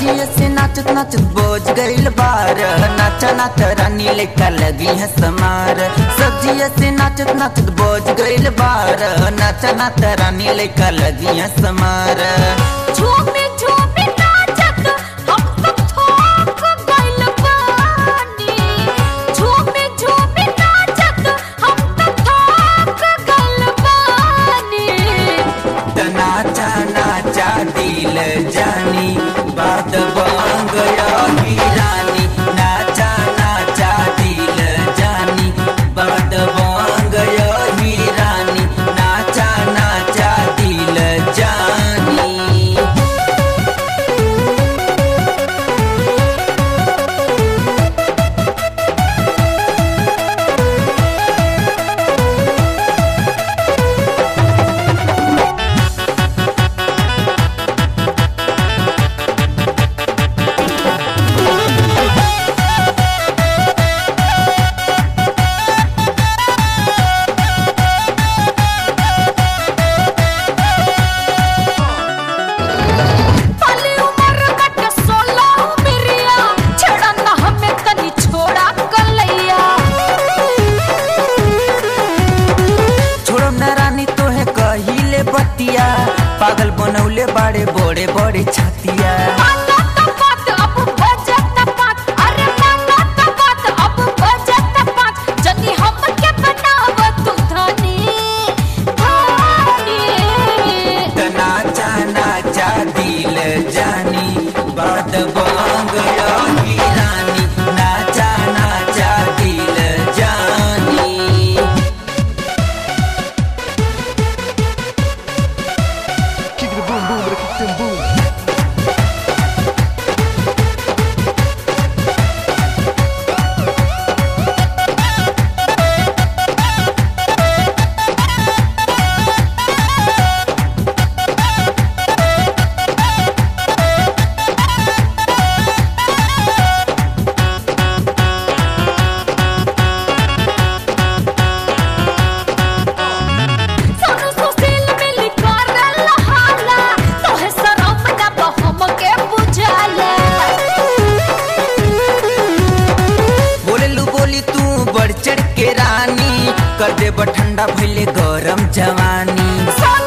सजिए से नाचत नाचत बोझ गइल बार नाचा नाच रानी लेकर लगी है समार सजिए से नाचत नाचत बोझ गइल बार नाचा नाच रानी लेकर लगी है समार झूमे झूमे नाचत हम सब थोक गइल बानी झूमे झूमे नाचत हम सब थोक गइल बानी त नाचा नाचा दिल जानी बात बन गया ही रानी नाचा नाचा दिल जानी बात बन गया ही रानी नाचा नाचा दिल जानी पाली उमर कट सोला उमरिया छड़ा ना हमें तनी छोड़ा कलैया छोड़ो न रानी तोहे कहिले बतिया पागल बनौले बाड़े बड़े बड़े छतिया माना त बात अब बजत बात अरे माना त बात अब बजत बात जनी हम के बनाव तू धनी धनी त नाचा नाचा दिल जानी बात बन गया ही रानी नाचा नाचा दिल जानी Kick it boom boom, but kick them boom. Sonu Sushil मिली करल हाला तोहे शरम ना बहम के बुझाला बोललू बोली तू बढ़ चढ़ के रानी कर दे ठंडा भइले गरम जवानी सोनू